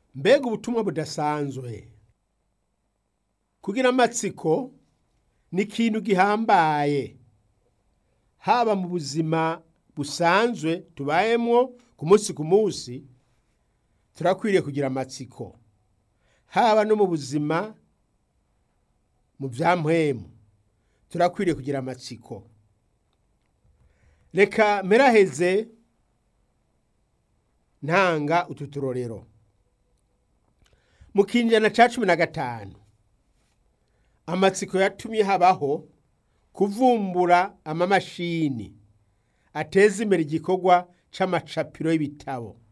mbega ubutumwa budasanzwe kugira amatsiko ni ikintu gihambaye haba mu buzima busanzwe tubayemwo ku munsi ku munsi turakwiriye kugira amatsiko haba no mu buzima mu bya mpwemu turakwiriye kugira amatsiko reka meraheze ntanga utu turorero mu kinjana ca cumi na gatanu amatsiko yatumye habaho kuvumbura amamashini ateza imbere igikorwa c'amacapiro y'ibitabo